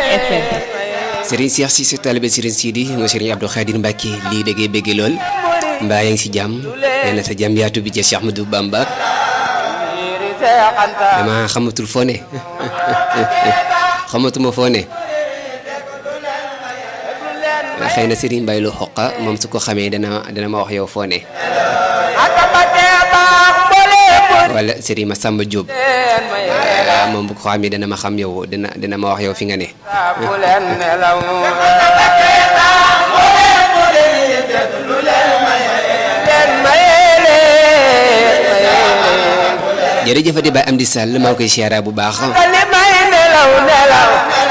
FM Serigne Cheikh Cissé talibé Serigne Sidi nga Serigne Abdou Khadir Mbacke lii da ngay bëgg lool mbaa yaa ngi si jàmm nee na sa jàmm yaatu bi ca Cheikh Ahmadou Bamba dama xamatul foo ne xamatuma foo ne xëy na Serigne Mbaye lu xoqa moom su ko xamee dana dana ma wax yow foo ne wala Serigne Massamba Diop moom bu ko xamee dana ma xam yow dana dana ma wax yow fi nga ne jërëjëfati Baye Amdi Sall maa ngi koy siyaara bu baax